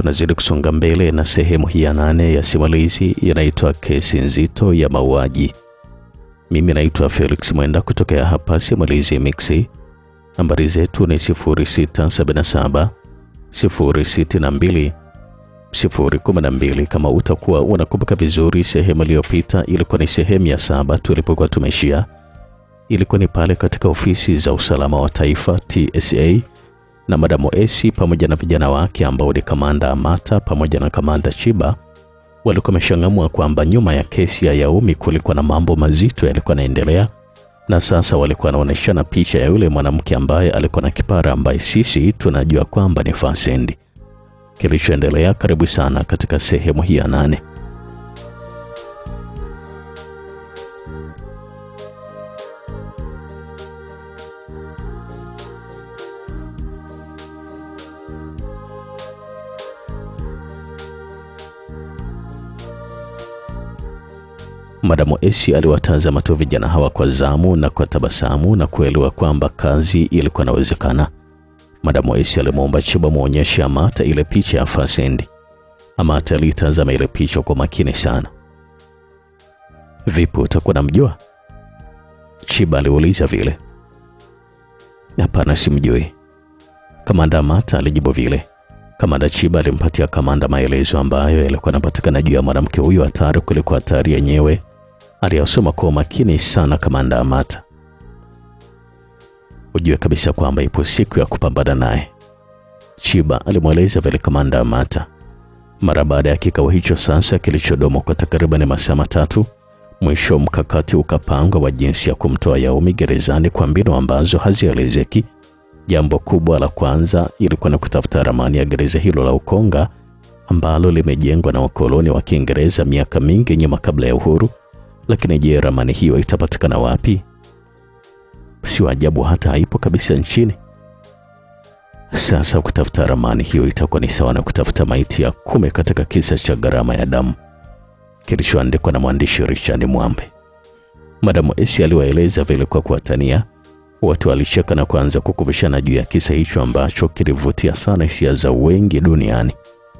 tunazidi kusonga mbele na sehemu hii ya nane ya simulizi inaitwa Kesi Nzito ya Mauaji. Mimi naitwa Felix Mwenda kutokea hapa Simulizi Mixi. Nambari zetu ni 0677 062 012. Kama utakuwa unakumbuka vizuri, sehemu iliyopita ilikuwa ni sehemu ya saba tulipokuwa tumeishia. Ilikuwa ni pale katika ofisi za usalama wa taifa TSA na Madamu Esi pamoja na vijana wake ambao ni Kamanda Amata pamoja na Kamanda Chiba walikuwa wameshangamua kwamba nyuma ya kesi ya Yaumi kulikuwa na mambo mazito yalikuwa yanaendelea, na sasa walikuwa wanaonyeshana picha ya yule mwanamke ambaye alikuwa na kipara ambaye sisi tunajua kwamba ni Fasendi. Kilichoendelea, karibu sana katika sehemu hii ya nane. Madamu Esi aliwatazama tu vijana hawa kwa zamu na kwa tabasamu na kuelewa kwamba kazi ilikuwa inawezekana. Madamu Esi alimwomba Chiba muonyeshe Amata ile picha ya Fasendi. Amata alitazama ile picha kwa makini sana. Vipi, utakuwa namjua? Chiba aliuliza vile. Hapana, simjui. Kamanda Amata alijibu vile. Kamanda Chiba alimpatia kamanda maelezo ambayo yalikuwa yanapatikana juu ya mwanamke huyo hatari kuliko hatari yenyewe. Aliyasoma kwa umakini sana kamanda Amata. Ujue kabisa kwamba ipo siku ya kupambana naye, Chiba alimweleza vile kamanda Amata. Mara baada ya kikao hicho sasa kilichodumu kwa takriban masaa matatu, mwisho mkakati ukapangwa wa jinsi ya kumtoa Yaumi gerezani kwa mbinu ambazo hazielezeki. Jambo kubwa la kwanza ilikuwa ni kutafuta ramani ya gereza hilo la Ukonga ambalo limejengwa na wakoloni wa Kiingereza miaka mingi nyuma kabla ya uhuru. Lakini je, ramani hiyo itapatikana wapi? Si ajabu hata haipo kabisa nchini. Sasa kutafuta ramani hiyo itakuwa ni sawa na kutafuta maiti ya kume katika kisa cha gharama ya damu kilichoandikwa na mwandishi Richard Mwambe. Madamu Esi aliwaeleza vile kwa kuwatania Watu walicheka na kuanza kukumbushana juu ya kisa hicho ambacho kilivutia sana hisia za wengi duniani.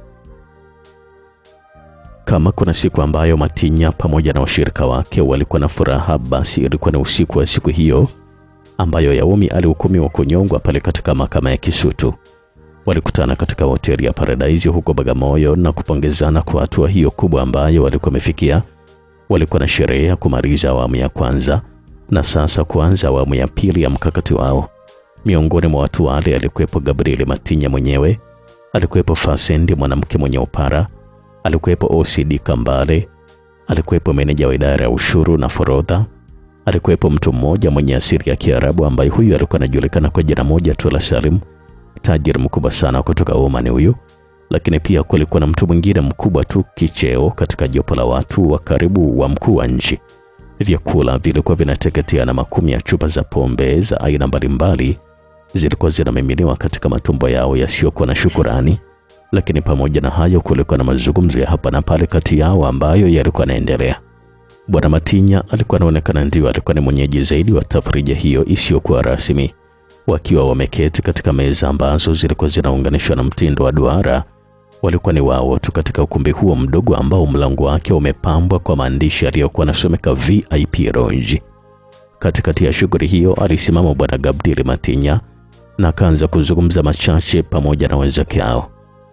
Kama kuna siku ambayo Matinya pamoja na washirika wake walikuwa na furaha, basi ilikuwa ni usiku wa siku hiyo ambayo Yaumi alihukumiwa kunyongwa pale katika mahakama ya Kisutu. Walikutana katika hoteli ya Paradise huko Bagamoyo na kupongezana kwa hatua hiyo kubwa ambayo walikuwa wamefikia. Walikuwa na sherehe ya kumaliza awamu ya kwanza na sasa kuanza awamu ya pili ya mkakati wao. Miongoni mwa watu wale alikuwepo Gabriel Matinya mwenyewe, alikuwepo Fasendi mwanamke mwenye upara, alikuwepo OCD Kambale, alikuwepo meneja wa idara ya ushuru na forodha, alikuwepo mtu mmoja mwenye asili ya Kiarabu ambaye huyu alikuwa anajulikana kwa jina moja tu la Salim, tajiri mkubwa sana kutoka Oman huyu. Lakini pia kulikuwa na mtu mwingine mkubwa tu kicheo katika jopo la watu wa karibu wa mkuu wa nchi. Vyakula vilikuwa vinateketea na makumi ya chupa za pombe za aina mbalimbali zilikuwa zinamiminiwa katika matumbo yao yasiyokuwa na shukurani. Lakini pamoja na hayo, kulikuwa na mazungumzo ya hapa na pale kati yao ambayo yalikuwa yanaendelea. Bwana Matinya alikuwa anaonekana ndio alikuwa ni mwenyeji zaidi wa tafrija hiyo isiyokuwa rasmi, wakiwa wameketi katika meza ambazo zilikuwa zinaunganishwa na mtindo wa duara walikuwa ni wao tu katika ukumbi huo mdogo ambao mlango wake umepambwa kwa maandishi yaliyokuwa yanasomeka VIP Lounge. Katikati ya shughuli hiyo alisimama bwana Gabriel Matinya na akaanza kuzungumza machache pamoja na wenzake hao.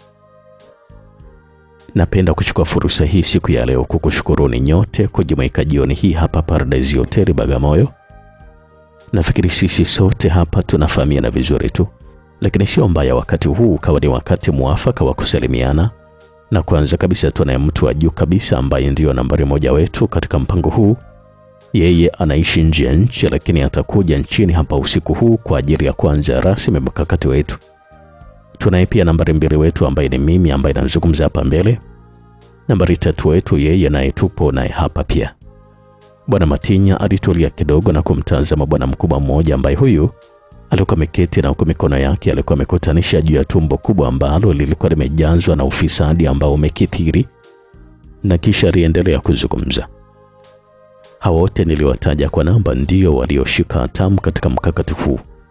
Napenda kuchukua fursa hii siku ya leo kukushukuruni nyote kujumuika jioni hii hapa Paradise Hotel Bagamoyo. Nafikiri sisi sote hapa tunafahamiana vizuri tu lakini sio mbaya wakati huu ukawa ni wakati mwafaka wa kusalimiana. Na kwanza kabisa tunaye mtu wa juu kabisa ambaye ndiyo nambari moja wetu katika mpango huu. Yeye anaishi nje ya nchi, lakini atakuja nchini hapa usiku huu kwa ajili ya kuanza rasmi mkakati wetu. Tunaye pia nambari mbili wetu ambaye ni mimi ambaye nazungumza hapa mbele. Nambari tatu wetu yeye naye tupo naye hapa pia. Bwana Matinya alitulia kidogo na kumtazama bwana mkubwa mmoja ambaye huyu alikuwa ameketi na huku mikono yake alikuwa amekutanisha juu ya tumbo kubwa ambalo lilikuwa limejazwa na ufisadi ambao umekithiri, na kisha aliendelea kuzungumza. Hawa wote niliwataja kwa namba ndio walioshika hatamu katika mkakati huu.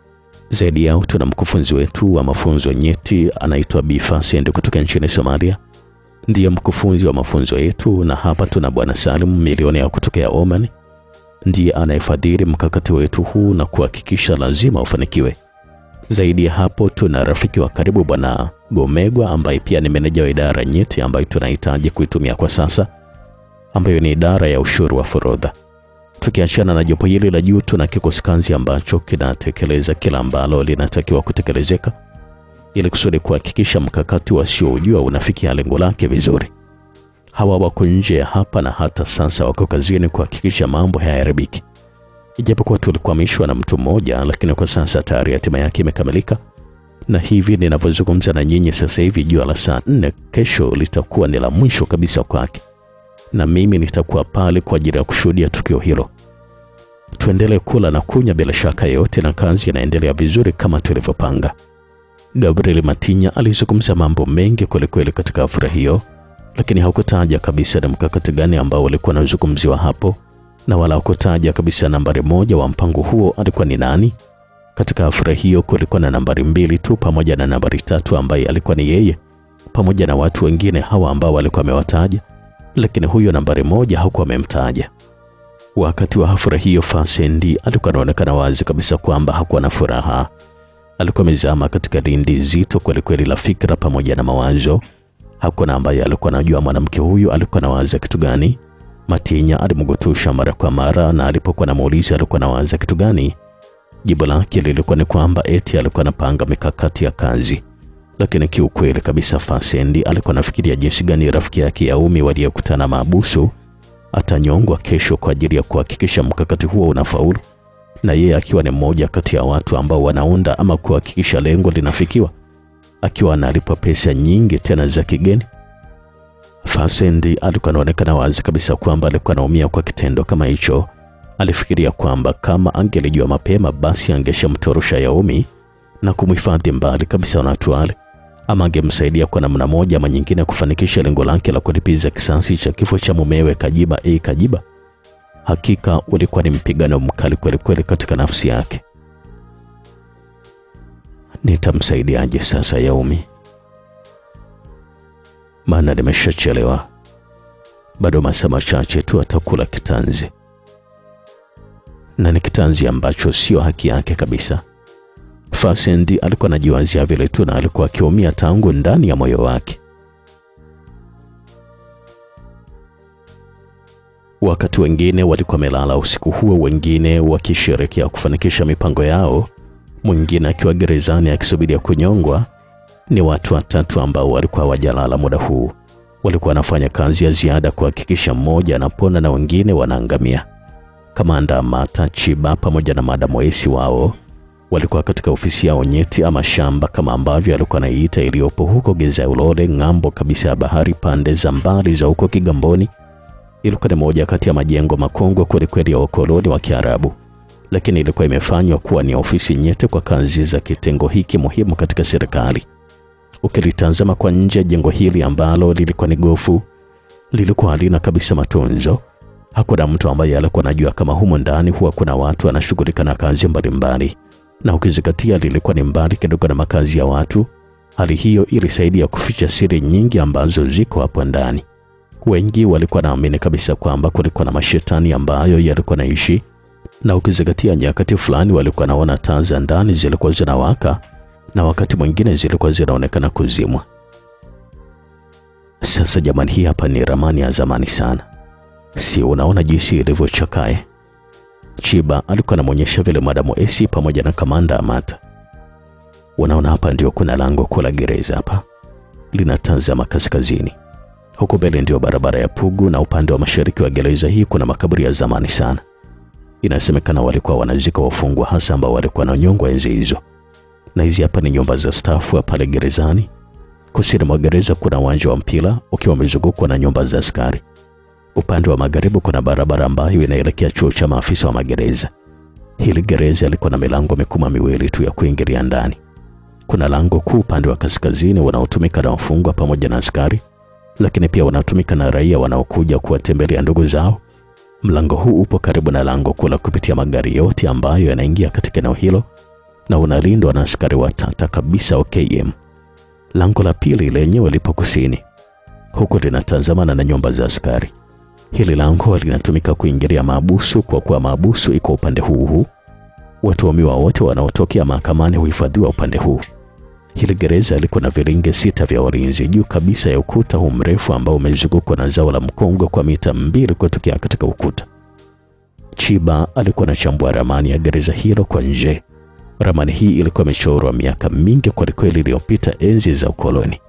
Zaidi yao tuna mkufunzi wetu wa mafunzo nyeti anaitwa Bi Fasend kutoka nchini Somalia, ndiye mkufunzi wa mafunzo yetu, na hapa tuna bwana Salim milionea kutokea Oman, ndiye anayefadhili mkakati wetu huu na kuhakikisha lazima ufanikiwe. Zaidi ya hapo, tuna rafiki wa karibu bwana Gomegwa ambaye pia ni meneja wa idara nyeti ambayo tunahitaji kuitumia kwa sasa, ambayo ni idara ya ushuru wa forodha. Tukiachana na jopo hili la juu, tuna kikosi kazi ambacho kinatekeleza kila ambalo linatakiwa kutekelezeka ili kusudi kuhakikisha mkakati wasioujua unafikia lengo lake vizuri. Hawa wako nje ya hapa na hata sasa wako kazini kuhakikisha mambo hayaharibiki. Ijapokuwa tulikwamishwa na mtu mmoja, lakini kwa sasa tayari hatima yake imekamilika, na hivi ninavyozungumza na nyinyi sasa hivi, jua la saa nne kesho litakuwa ni la mwisho kabisa kwake, na mimi nitakuwa pale kwa ajili ya kushuhudia tukio hilo. Tuendelee kula na kunywa bila shaka yote, na kazi inaendelea vizuri kama tulivyopanga. Gabriel Matinya alizungumza mambo mengi kwelikweli katika hafla hiyo, lakini hakutaja kabisa ni mkakati gani ambao ulikuwa unazungumziwa hapo, na wala hakutaja kabisa nambari moja wa mpango huo alikuwa ni nani. Katika hafla hiyo kulikuwa na nambari mbili tu pamoja na nambari tatu ambaye alikuwa ni yeye pamoja na watu wengine hawa ambao walikuwa amewataja, lakini huyo nambari moja hakuwa amemtaja. Wakati wa hafla hiyo, Fasendi alikuwa anaonekana wazi kabisa kwamba hakuwa na furaha. Alikuwa amezama katika lindi zito kwelikweli la fikra pamoja na mawazo. Hakuna ambaye alikuwa anajua mwanamke huyu alikuwa anawaza kitu gani. Matinya alimgutusha mara kwa mara, na alipokuwa anamuuliza alikuwa anawaza kitu gani, jibu lake lilikuwa ni kwamba eti alikuwa anapanga mikakati ya kazi. Lakini kiukweli kabisa, Fasendi alikuwa anafikiria jinsi gani rafiki yake Yaumi waliyekutana maabusu atanyongwa kesho kwa ajili ya kuhakikisha mkakati huo unafaulu, na yeye akiwa ni mmoja kati ya watu ambao wanaunda ama kuhakikisha lengo linafikiwa, akiwa analipwa pesa nyingi tena za kigeni. Fasendi alikuwa anaonekana wazi kabisa kwamba alikuwa anaumia kwa kitendo kama hicho. Alifikiria kwamba kama angelijua mapema, basi angeshamtorosha Yaumi na kumhifadhi mbali kabisa na watu wale, ama angemsaidia kwa namna moja ama nyingine kufanikisha lengo lake la kulipiza kisasi cha kifo cha mumewe Kajiba A Kajiba. Hakika ulikuwa ni mpigano mkali kweli kweli katika nafsi yake. Nitamsaidiaje sasa Yaumi? Maana nimeshachelewa, bado masaa machache tu atakula kitanzi, na ni kitanzi ambacho sio haki yake kabisa. Fasendi alikuwa anajiwazia vile tu na alikuwa akiumia tangu ndani ya moyo wake. Wakati wengine walikuwa wamelala usiku huo, wengine wakisherekea kufanikisha mipango yao, mwingine akiwa gerezani akisubiria kunyongwa. Ni watu watatu ambao walikuwa hawajalala muda huu, walikuwa wanafanya kazi ya ziada kuhakikisha mmoja anapona na wengine wanaangamia. Kamanda Mata Chiba pamoja na Madam Esi wao walikuwa katika ofisi yao nyeti ama shamba kama ambavyo alikuwa anaiita iliyopo huko Geza Ulole, ng'ambo kabisa ya bahari, pande za mbali za huko Kigamboni. Ilikuwa ni moja kati ya majengo makongwe kwelikweli ya ukoloni wa Kiarabu, lakini ilikuwa imefanywa kuwa ni ofisi nyeti kwa kazi za kitengo hiki muhimu katika serikali. Ukilitazama kwa nje, jengo hili ambalo lilikuwa ni gofu lilikuwa halina kabisa matunzo. Hakuna mtu ambaye alikuwa anajua kama humo ndani huwa kuna watu wanashughulika na kazi mbalimbali na ukizingatia lilikuwa ni mbali kidogo na makazi ya watu. Hali hiyo ilisaidia kuficha siri nyingi ambazo ziko hapo ndani. Wengi walikuwa naamini kabisa kwamba kulikuwa na mashetani ambayo yalikuwa naishi, na ukizingatia nyakati fulani walikuwa naona taa za ndani zilikuwa zinawaka na wakati mwingine zilikuwa zinaonekana kuzimwa. Sasa jamani, hii hapa ni ramani ya zamani sana, si unaona jinsi ilivyochakae? Chiba alikuwa anamwonyesha vile Madamu Esi pamoja na kamanda Amata. Unaona hapa ndio kuna lango kuu la gereza hapa, linatazama kaskazini. Huko mbele ndio barabara ya Pugu, na upande wa mashariki wa gereza hii kuna makaburi ya zamani sana. Inasemekana walikuwa wanazika wafungwa hasa ambao walikuwa wananyongwa enzi hizo. Na hizi hapa ni nyumba za stafu pale gerezani. Kusini mwa gereza kuna uwanja wa mpira ukiwa umezungukwa na nyumba za askari. Upande wa magharibi kuna barabara ambayo inaelekea chuo cha maafisa wa magereza. Hili gereza lilikuwa na milango mikubwa miwili tu ya kuingilia ndani. Kuna lango kuu upande wa kaskazini unaotumika na wafungwa pamoja na askari, lakini pia unatumika na raia wanaokuja kuwatembelea ndugu zao. Mlango huu upo karibu na lango kuu la kupitia magari yote ambayo yanaingia katika eneo hilo, na unalindwa na askari watata kabisa wa KM. Lango la pili lenyewe lipo kusini, huku linatazamana na nyumba za askari. Hili lango linatumika kuingilia maabusu kwa kuwa maabusu iko upande huu huu. Watuhumiwa wote wanaotokea mahakamani huhifadhiwa upande huu. Hili gereza liko na viringe sita vya ulinzi juu kabisa ya ukuta huu mrefu ambao umezungukwa na zao la mkongo kwa mita mbili kutokea katika ukuta. Chiba alikuwa anachambua ramani ya gereza hilo kwa nje. Ramani hii ilikuwa imechorwa miaka mingi kwelikweli iliyopita, enzi za ukoloni.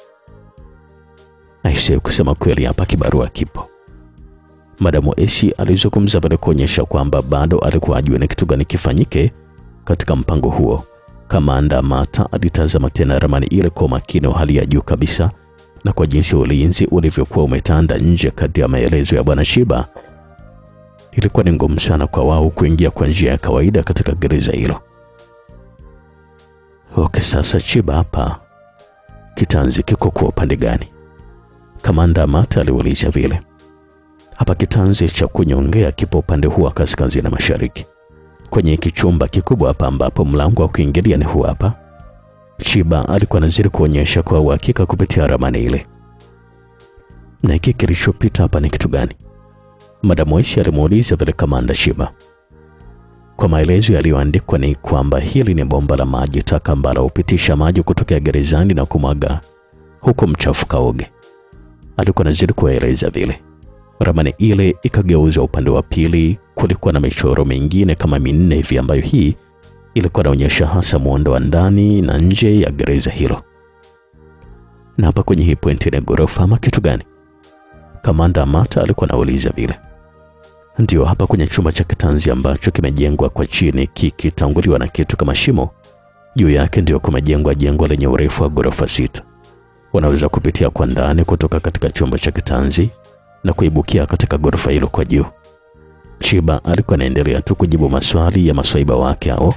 Aisee, kusema kweli, hapa kibarua kipo. Madamu Esi alizungumza baada kuonyesha kwamba bado alikuwa ajue ni kitu gani kifanyike katika mpango huo. Kamanda Mata alitazama tena ramani ile kwa makini wa hali ya juu kabisa, na kwa jinsi ulinzi ulivyokuwa umetanda nje kadri ya maelezo ya bwana Chiba, ilikuwa ni ngumu sana kwa wao kuingia kwa njia ya kawaida katika gereza hilo. Okay, sasa Chiba, hapa kitanzi kiko kwa upande gani? Kamanda Mata aliuliza vile. Hapa kitanzi cha kunyongea kipo upande huu wa kaskazini mashariki, kwenye hiki chumba kikubwa hapa, ambapo mlango wa kuingilia ni huu hapa. Chiba alikuwa anazidi kuonyesha kwa uhakika kupitia ramani ile. Na hiki kilichopita hapa ni kitu gani? Madamu Esi alimuuliza vile kamanda Chiba. Kwa maelezo yaliyoandikwa ni kwamba hili ni bomba la maji taka ambalo hupitisha maji kutokea gerezani na kumwaga huko mchafu Kaoge. Alikuwa anazidi kueleza vile. Ramani ile ikageuzwa upande wa pili, kulikuwa na michoro mingine kama minne hivi ambayo hii ilikuwa inaonyesha hasa muundo wa ndani na nje ya gereza hilo. Na hapa kwenye hii pointi ni ghorofa ama kitu gani? Kamanda Amata alikuwa anauliza vile. Ndio, hapa kwenye chumba cha kitanzi ambacho kimejengwa kwa chini kikitanguliwa na kitu kama shimo, juu yake ndio kumejengwa jengo lenye urefu wa ghorofa sita. Wanaweza kupitia kwa ndani kutoka katika chumba cha kitanzi na kuibukia katika ghorofa hilo kwa juu. Chiba alikuwa anaendelea tu kujibu maswali ya maswaiba wake hao.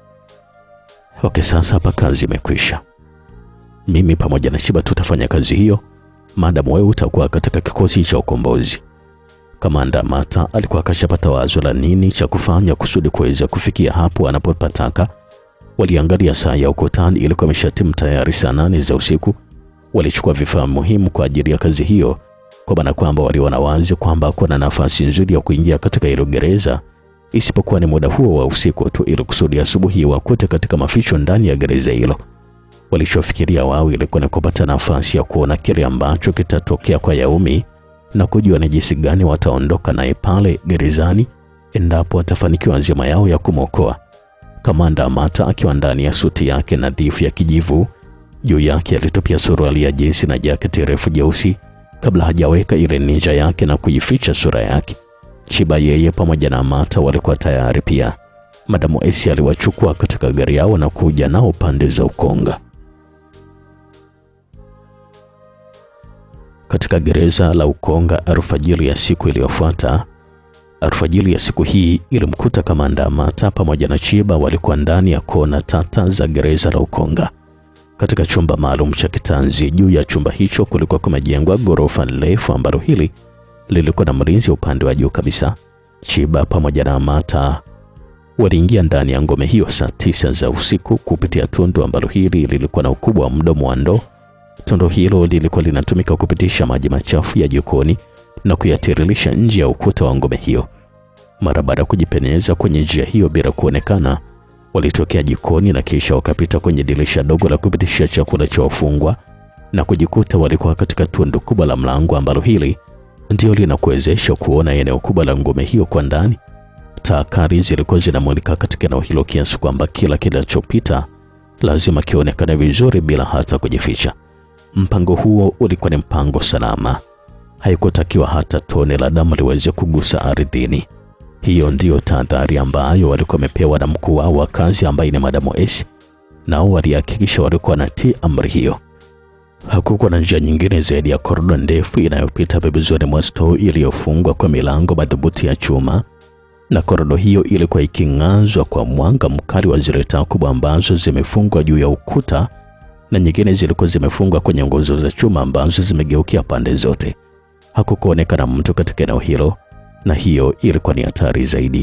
Okay, sasa hapa kazi imekwisha. Mimi pamoja na Chiba tutafanya kazi hiyo, maadamu wewe utakuwa katika kikosi cha ukombozi. Kamanda Mata alikuwa akashapata wazo la nini cha kufanya kusudi kuweza kufikia hapo anapopataka. Waliangalia saa ya ukutani, ilikuwa imeshatimu tayari saa nane za usiku. Walichukua vifaa muhimu kwa ajili ya kazi hiyo, kwa maana kwamba waliona wazi kwamba kuna nafasi nzuri ya kuingia katika hilo gereza, isipokuwa ni muda huo wa usiku tu, ili kusudi asubuhi wakute katika maficho ndani ya gereza hilo. Walichofikiria wao ilikuwa ni kupata nafasi ya kuona kile ambacho kitatokea kwa Yaumi na kujua ni jinsi gani wataondoka naye pale gerezani endapo watafanikiwa nzima yao ya kumwokoa. Kamanda Amata akiwa ndani ya suti yake nadhifu ya kijivu, juu yake alitupia suruali ya jinsi na jaketi refu jeusi kabla hajaweka ile ninja yake na kuificha sura yake. Chiba yeye pamoja na Amata walikuwa tayari pia. Madamu Esi aliwachukua katika gari yao na kuja nao pande za Ukonga. Katika gereza la Ukonga alfajiri ya siku iliyofuata, alfajiri ya siku hii ilimkuta kamanda Amata pamoja na Chiba walikuwa ndani ya kona tata za gereza la Ukonga katika chumba maalum cha kitanzi. Juu ya chumba hicho kulikuwa kumejengwa ghorofa refu ambalo hili lilikuwa na mlinzi upande wa juu kabisa. Chiba pamoja na Amata waliingia ndani ya ngome hiyo saa tisa za usiku kupitia tundu ambalo hili lilikuwa na ukubwa wa mdomo wa ndoo. Tundu hilo lilikuwa linatumika kupitisha maji machafu ya jikoni na kuyatiririsha nje ya ukuta wa ngome hiyo. Mara baada ya kujipenyeza kwenye njia hiyo bila kuonekana, walitokea jikoni na kisha wakapita kwenye dirisha dogo la kupitishia chakula cha wafungwa na kujikuta walikuwa katika tundu kubwa la mlango ambalo hili ndio linakuwezesha kuona eneo kubwa la ngome hiyo kwa ndani. Taa kali zilikuwa zinamulika katika eneo hilo kiasi kwamba kila kinachopita lazima kionekane vizuri bila hata kujificha. Mpango huo ulikuwa ni mpango salama, haikutakiwa hata tone la damu liweze kugusa ardhini. Hiyo ndiyo tahadhari ambayo walikuwa wamepewa na mkuu wao wa kazi ambaye ni Madamu Esi, nao walihakikisha walikuwa natii amri hiyo. Hakukuwa na njia nyingine zaidi ya korido ndefu inayopita pembezoni mwa stoo iliyofungwa kwa milango madhubuti ya chuma, na korido hiyo ilikuwa iking'azwa kwa mwanga mkali wa zile taa kubwa ambazo zimefungwa juu ya ukuta na nyingine zilikuwa zimefungwa kwenye nguzo za chuma ambazo zimegeukia pande zote. Hakukuonekana mtu katika eneo hilo, na hiyo ilikuwa ni hatari zaidi,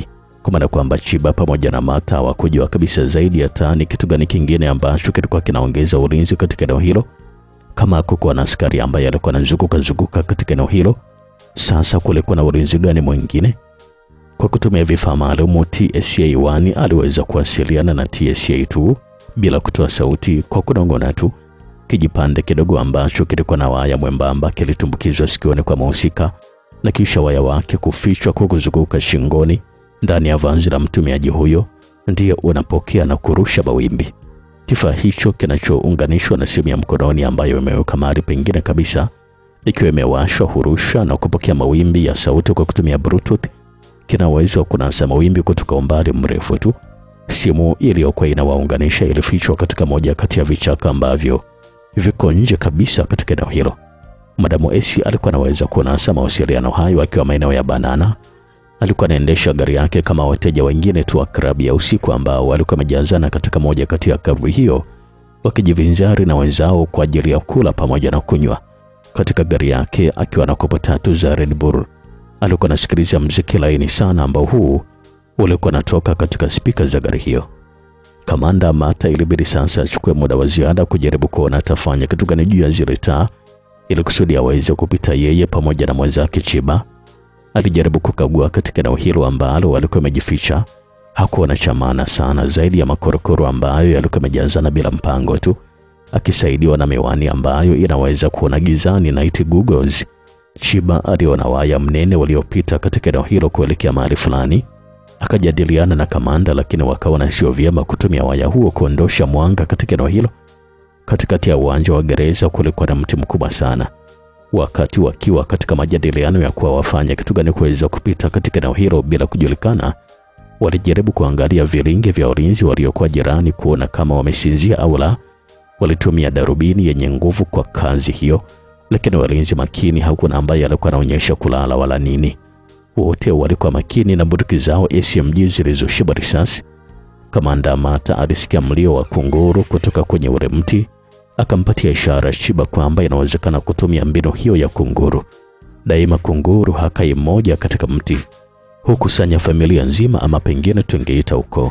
kwa maana kwamba Chiba pamoja na Mata hawakujua kabisa zaidi hata ni kitu gani kingine ambacho kilikuwa kinaongeza ulinzi katika eneo hilo, kama hakukuwa na askari ambaye alikuwa anazunguka zunguka katika eneo hilo. Sasa kulikuwa na ulinzi gani mwingine? Kwa kutumia vifaa maalum, TSA 1 aliweza kuwasiliana na TSA 2 bila kutoa sauti, kwa kunong'ona tu. Kijipande kidogo ambacho kilikuwa na waya mwembamba kilitumbukizwa sikioni kwa mhusika na kisha waya wake kufichwa kwa kuzunguka shingoni ndani ya vazi la mtumiaji huyo, ndiyo unapokea na kurusha mawimbi. Kifaa hicho kinachounganishwa na simu ya mkononi ambayo imeweka mahali pengine kabisa, ikiwa imewashwa, hurusha na kupokea mawimbi ya sauti kwa kutumia Bluetooth. Kina uwezo wa kunasa mawimbi kutoka umbali mrefu tu. Simu iliyokuwa inawaunganisha ilifichwa katika moja kati ya vichaka ambavyo viko nje kabisa katika eneo hilo. Madamu Esi alikuwa anaweza kunasa mawasiliano hayo akiwa maeneo ya Banana. Alikuwa anaendesha gari yake kama wateja wengine tu wa klabu ya usiku ambao walikuwa wamejazana katika moja kati ya klabu hiyo wakijivinjari na wenzao kwa ajili ya kula pamoja na kunywa. Katika gari yake akiwa na kopo tatu za Red Bull, alikuwa anasikiliza mziki laini sana ambao huu ulikuwa unatoka katika spika za gari hiyo. Kamanda Mata ilibidi sasa achukue muda wa ziada kujaribu kuona atafanya kitu gani juu ya zile taa ili kusudi aweze kupita yeye pamoja na mwenzake Chiba. Alijaribu kukagua katika eneo hilo ambalo walikuwa wamejificha. Hakuona cha maana sana zaidi ya makorokoro ambayo yalikuwa yamejazana bila mpango tu, akisaidiwa na miwani ambayo inaweza kuona gizani night goggles. Chiba aliona waya mnene waliopita katika eneo hilo kuelekea mahali fulani. Akajadiliana na kamanda, lakini wakaona sio vyema kutumia waya huo kuondosha mwanga katika eneo hilo. Katikati ya uwanja wa gereza kulikuwa na mti mkubwa sana. Wakati wakiwa katika majadiliano ya kuwa wafanya kitu gani kuweza kupita katika eneo hilo bila kujulikana, walijaribu kuangalia vilingi vya ulinzi waliokuwa jirani kuona kama wamesinzia au la. Walitumia darubini yenye nguvu kwa kazi hiyo, lakini walinzi makini, hakuna ambaye alikuwa anaonyesha kulala wala nini. Wote walikuwa makini na bunduki zao SMG zilizoshiba risasi. Kamanda Mata alisikia mlio wa kunguru kutoka kwenye ule mti, akampatia ishara Chiba kwamba inawezekana kutumia mbinu hiyo ya kunguru. Daima kunguru hakai mmoja katika mti, hukusanya familia nzima, ama pengine tungeita ukoo.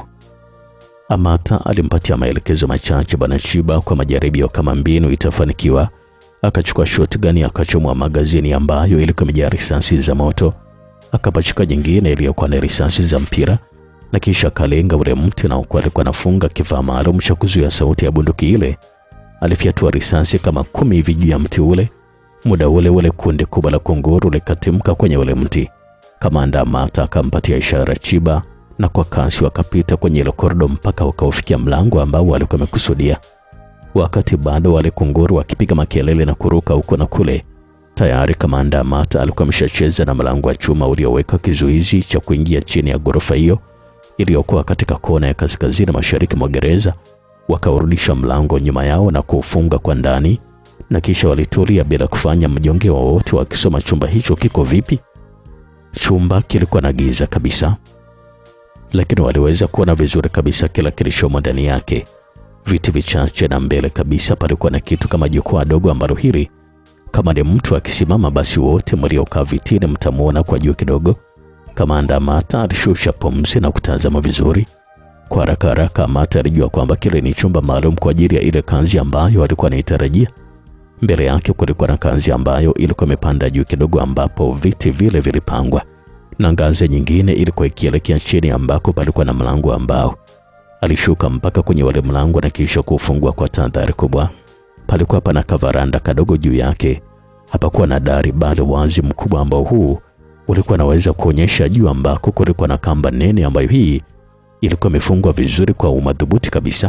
Amata alimpatia maelekezo machache bwana Chiba kwa majaribio kama mbinu itafanikiwa. Akachukua shotgun akachomwa magazini ambayo ilikuwa imejaa risasi za moto, akapachika nyingine iliyokuwa na risasi za mpira na kisha akalenga ule mti na huku alikuwa anafunga kifaa maalum cha kuzuia sauti ya bunduki ile. Alifyatua risasi kama kumi hivi juu ya mti ule. Muda ule ule kundi kubwa la kunguru likatimka kwenye ule mti. Kamanda Mata akampatia ishara Chiba, na kwa kasi wakapita kwenye ile korido mpaka wakaufikia mlango ambao walikuwa wamekusudia. Wakati bado wale kunguru wakipiga makelele na kuruka huko na kule, tayari kamanda Mata alikuwa ameshacheza na mlango wa chuma ulioweka kizuizi cha kuingia chini ya ghorofa hiyo iliyokuwa katika kona ya kaskazini mashariki mwa gereza. Wakaurudisha mlango nyuma yao na kuufunga kwa ndani, na kisha walitulia bila kufanya mjongeo wowote, wakisoma chumba hicho kiko vipi. Chumba kilikuwa na giza kabisa, lakini waliweza kuona vizuri kabisa kila kilichomo ndani yake. Viti vichache na mbele kabisa palikuwa na kitu kama jukwaa dogo ambalo hili kama ni mtu akisimama, basi wote mliokaa vitini mtamwona kwa juu kidogo. Kamanda Mata alishusha pumzi na kutazama vizuri. Kwa haraka haraka, Mata alijua kwamba kile ni chumba maalum kwa ajili ya ile kanzi ambayo alikuwa anaitarajia. Mbele yake kulikuwa na kanzi ambayo ilikuwa imepanda juu kidogo, ambapo viti vile vilipangwa, na ngazi nyingine ilikuwa ikielekea chini, ambako palikuwa na mlango ambao alishuka mpaka kwenye wale mlango na kisha kufungua kwa tahadhari kubwa. Palikuwa pana kavaranda kadogo juu yake, hapakuwa na dari, bali wazi mkubwa ambao huu ulikuwa naweza kuonyesha juu ambako kulikuwa na kamba nene ambayo hii ilikuwa imefungwa vizuri kwa umadhubuti kabisa.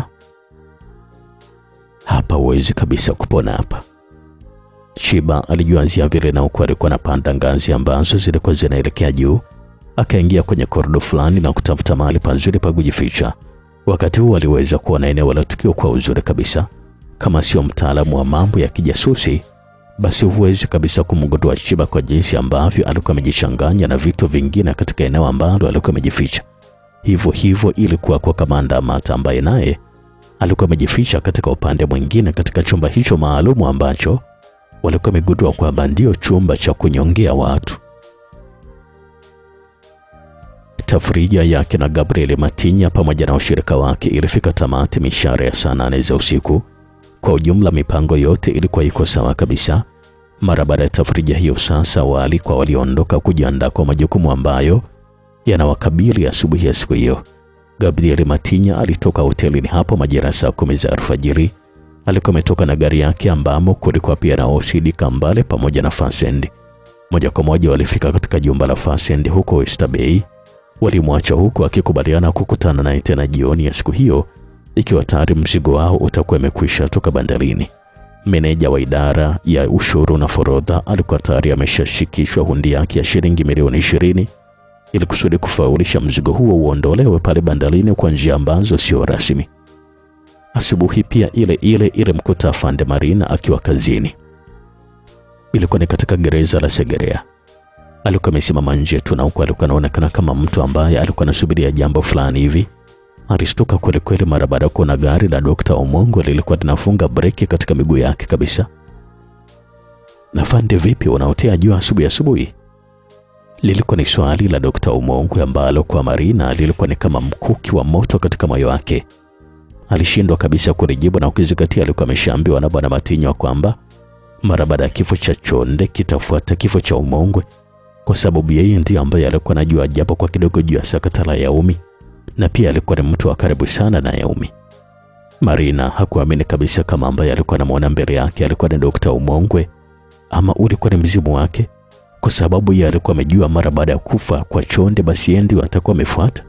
Hapa huwezi kabisa kupona hapa. Chiba alijuanzia vile, na huku alikuwa anapanda ngazi ambazo zilikuwa zinaelekea juu. Akaingia kwenye korido fulani na kutafuta mahali pazuri pa kujificha. Wakati huu aliweza kuona eneo la tukio kwa uzuri kabisa. Kama sio mtaalamu wa mambo ya kijasusi basi huwezi kabisa kumgundua Chiba kwa jinsi ambavyo alikuwa amejichanganya na vitu vingine katika eneo ambalo alikuwa amejificha. Hivyo hivyo ilikuwa kwa kamanda Mata ambaye naye alikuwa amejificha katika upande mwingine katika chumba hicho maalumu ambacho walikuwa wamegundua kwamba ndio chumba cha kunyongea watu. Tafrija yake na Gabriel Matinya pamoja na washirika wake ilifika tamati mishare ya saa nane za usiku. Kwa ujumla, mipango yote ilikuwa iko sawa kabisa. Mara baada ya tafrija hiyo, sasa waalikwa waliondoka kujiandaa kwa majukumu ambayo yanawakabili asubuhi ya, ya siku hiyo. Gabriel Matinya alitoka hotelini hapo majira saa kumi za alfajiri. Alikuwa ametoka na gari yake ambamo kulikuwa pia na Osidi Kambale pamoja na Fasend. Moja kwa moja walifika katika jumba la Fasend huko Oyster Bay. Walimwacha huku akikubaliana kukutana naye tena jioni ya siku hiyo ikiwa tayari mzigo wao utakuwa umekwisha toka bandarini. Meneja wa idara ya ushuru na forodha alikuwa tayari ameshashikishwa hundi yake ya shilingi milioni ishirini ili kusudi kufaulisha mzigo huo uondolewe pale bandarini kwa njia ambazo sio rasmi. Asubuhi pia ile ile ile mkuta afande Marina akiwa kazini. Ilikuwa ni katika gereza la Segerea. Alikuwa amesimama nje tu na huku alikuwa anaonekana kama mtu ambaye alikuwa anasubiria jambo fulani hivi. Alistuka kweli kweli mara baada ya kuona gari la Dr. Omongo lilikuwa linafunga breki katika miguu yake kabisa. Na fande, vipi unaotea jua asubuhi asubuhi? Lilikuwa ni swali la Dr. Omongo ambalo kwa Marina lilikuwa ni kama mkuki wa moto katika moyo wake. Alishindwa kabisa kulijibu, na ukizingatia alikuwa ameshaambiwa na Bwana Matinywa kwamba mara baada ya kifo cha Chonde kitafuata kifo cha Umongwe, kwa sababu yeye ndiye ambaye alikuwa anajua japo kwa kidogo juu ya sakata la Yaumi, na pia alikuwa ni mtu wa karibu sana na Yaumi. Marina hakuamini kabisa kama ambaye alikuwa anamwona mbele yake alikuwa ni Dr. Umongwe ama ulikuwa ni mzimu wake, kwa sababu yeye alikuwa amejua mara baada ya kufa kwa Chonde basi yeye ndio atakuwa amefuata.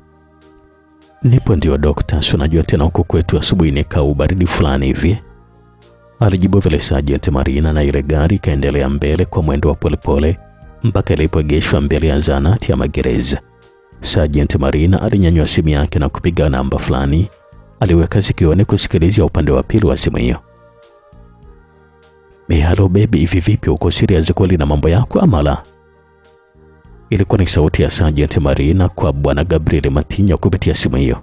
Nipo ndio dokta, si unajua tena huko kwetu asubuhi nikaa ubaridi fulani hivi, alijibu vile Sergeant Marina, na ile gari ikaendelea mbele kwa mwendo wa polepole mpaka ilipoegeshwa mbele ya zahanati ya magereza. Sergeant Marina alinyanyua simu yake na kupiga namba fulani, aliweka sikioni kusikilizia upande wa pili wa simu hiyo. Halo baby, hivi vipi, uko serious kweli na mambo yako ama la? Ilikuwa ni sauti ya Sergeant Marina kwa bwana Gabriel Matinya kupitia simu hiyo.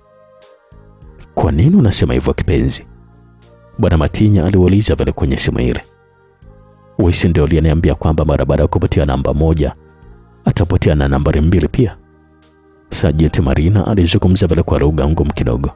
Kwa nini unasema hivyo kipenzi? Bwana Matinya aliuliza vile kwenye simu ile. Wisi ndio aliyeniambia kwamba mara baada ya kupatia namba moja atapotea na nambari mbili pia. Sergeant Marina alizungumza vile kwa lugha ngumu kidogo.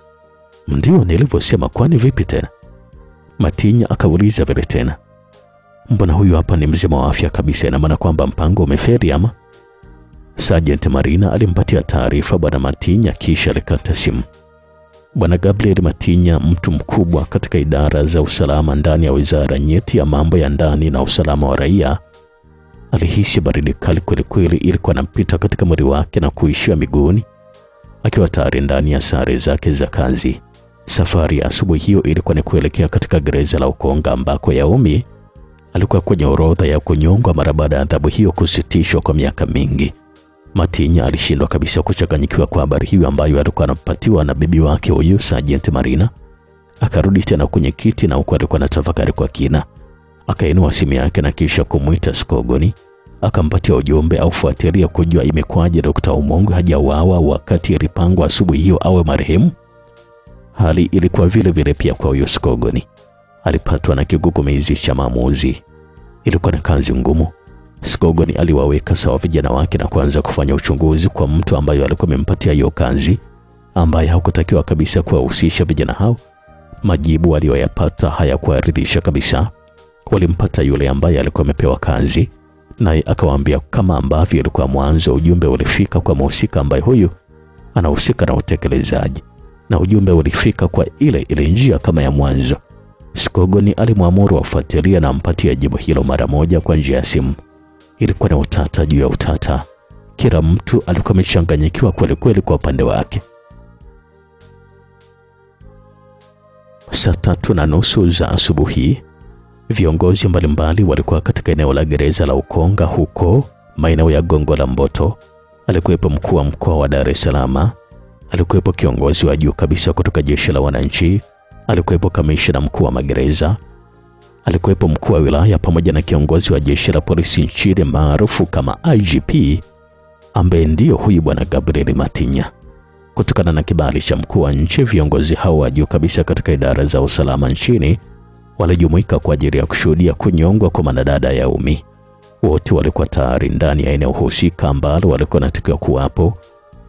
Ndio nilivyosema, kwani vipi tena? Matinya akauliza vile tena. Mbona huyu hapa ni mzima wa afya kabisa, ina maana kwamba mpango umefeli ama? Sergeant Marina alimpatia taarifa bwana Matinya kisha alikata simu. Bwana Gabriel Matinya, mtu mkubwa katika idara za usalama ndani ya wizara nyeti ya mambo ya ndani na usalama wa raia, alihisi baridi kali kwelikweli ilikuwa nampita katika mwili wake na kuishia miguuni, akiwa tayari ndani ya sare zake za kazi. Safari ya asubuhi hiyo ilikuwa ni kuelekea katika gereza la Ukonga ambako Yaumi alikuwa kwenye orodha ya kunyongwa mara baada ya adhabu hiyo kusitishwa kwa miaka mingi. Matinya alishindwa kabisa kuchanganyikiwa kwa habari hiyo ambayo alikuwa anapatiwa na bibi wake huyu Sergeant Marina. Akarudi tena kwenye kiti na huku alikuwa anatafakari kwa kina. Akainua simu yake na kisha kumwita Skogoni, akampatia ujumbe au fuatilia kujua imekwaje Dr. Umongwe hajauawa wakati ilipangwa asubuhi hiyo awe marehemu. Hali ilikuwa vile vile pia kwa huyo Skogoni. Alipatwa na kigugumizi cha maamuzi. Ilikuwa na kazi ngumu. Skogoni aliwaweka sawa vijana wake na kuanza kufanya uchunguzi kwa mtu ambaye alikuwa amempatia hiyo kazi, ambaye hakutakiwa kabisa kuwahusisha vijana hao. Majibu aliyoyapata hayakuwaridhisha kabisa. Walimpata yule ambaye alikuwa amepewa kazi, naye akawaambia kama ambavyo ilikuwa mwanzo, ujumbe ulifika kwa mhusika ambaye huyu anahusika na utekelezaji, na ujumbe ulifika kwa ile ile njia kama ya mwanzo. Skogoni alimwamuru afuatilia na ampatia jibu hilo mara moja kwa njia ya simu. Ilikuwa na utata juu ya utata. Kila mtu alikuwa amechanganyikiwa kweli kweli kwa upande wake. Saa tatu na nusu za asubuhi, viongozi mbalimbali walikuwa katika eneo la gereza la Ukonga huko maeneo ya Gongo la Mboto. Alikuwepo mkuu wa mkoa wa Dar es Salaam, alikuwepo kiongozi wa juu kabisa kutoka jeshi la wananchi, alikuwepo kamishna mkuu wa magereza alikuwepo mkuu wa wilaya pamoja na kiongozi wa jeshi la polisi nchini maarufu kama IGP ambaye ndiyo huyu bwana Gabriel Matinya. Kutokana na kibali cha mkuu wa nchi, viongozi hao wa juu kabisa katika idara za usalama nchini walijumuika kwa ajili ya kushuhudia kunyongwa kwa mwanadada Yaumi. Wote walikuwa tayari ndani ya eneo husika ambalo walikuwa wanatakiwa kuwapo